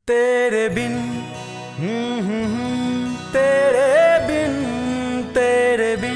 तेरे बिन हम्म, हम्म, हम्म, तेरे बिन तेरे बिन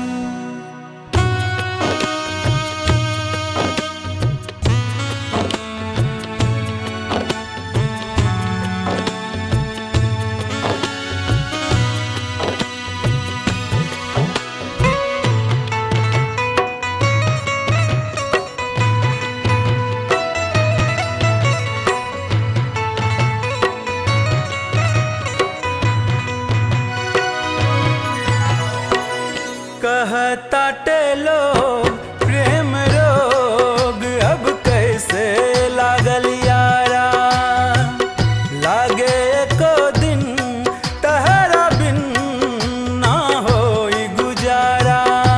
कहताटे लोग प्रेम रोग अब कैसे लागल यारा लागे एको दिन तहरा बिन ना होई गुजारा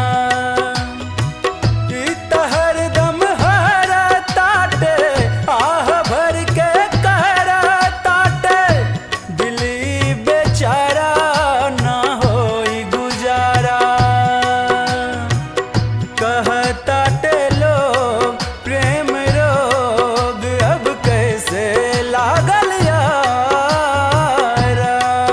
ई तहर दम हर ताटे आह भर के कहरा ताटे दिली बेचारा ना होई गुजारा कहताटे लोग प्रेम रोग अब कैसे लागल यारा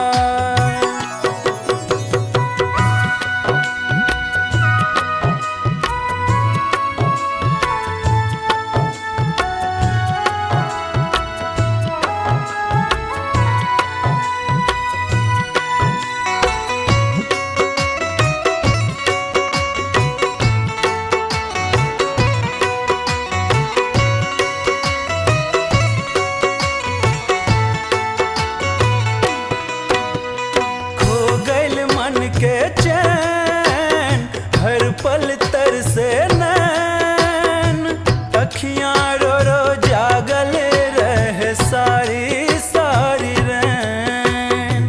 खो गइल मन के चैन हर पल तर से नैन अखियां रो रो जागल रहे सारी सारी रैन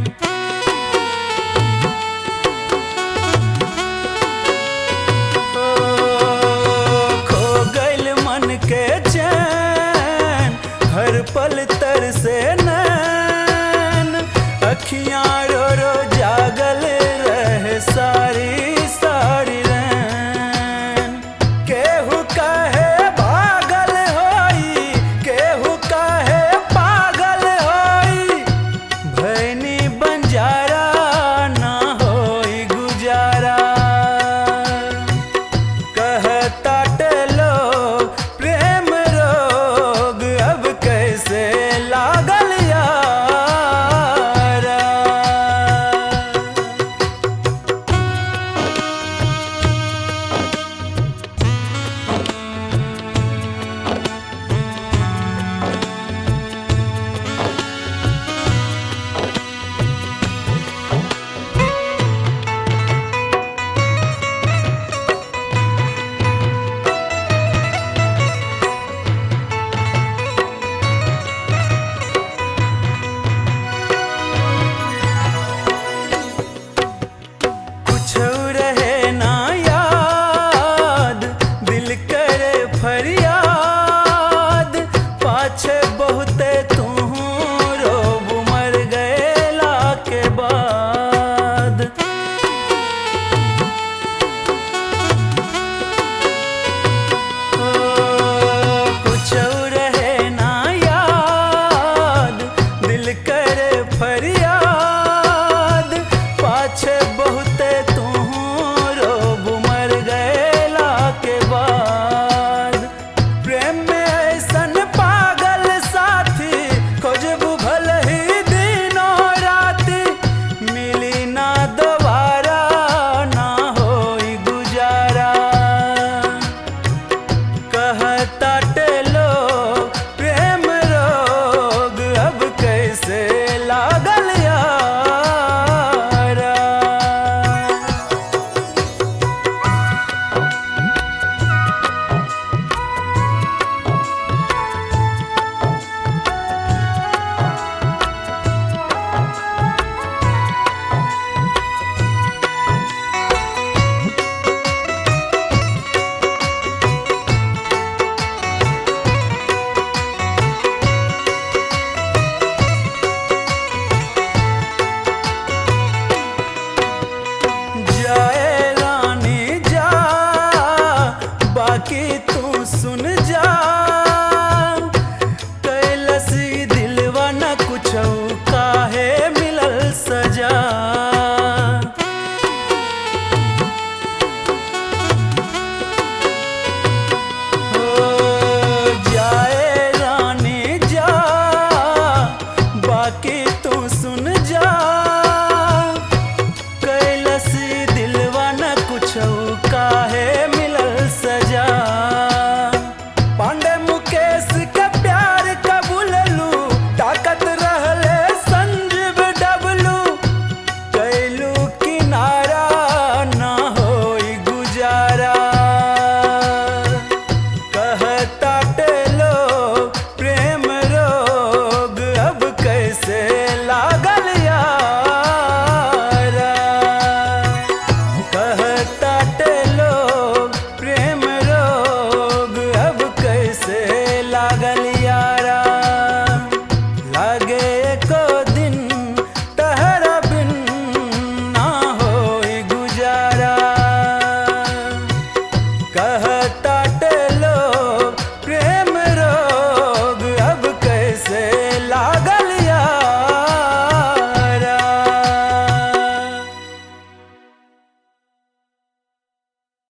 ओ, खो गइल मन के चैन हर पल तर से नैन अखियां रो रो जागल रहे सारी सारी रैन केहू कहे पागल होई केहू कहे पागल होई भैनी बंजारा ना होई गुजारा कहताटे लोग प्रेम रोग अब कैसे लागल यारा कुछ काहे मिलल सजा हो जाए रानी जा बाकी तू सुन जा कैलस दिलवा न कुछ काहे मिलल सजा पांडे मुकेश के प्यार कबूललू ताकत रहले संजीव डबलू कैलू किनारा ना होई गुजारा कहता टेलो प्रेम रोग अब कैसे लागल यारा कहता टेलो प्रेम रोग अब कैसे लागल यारा लागे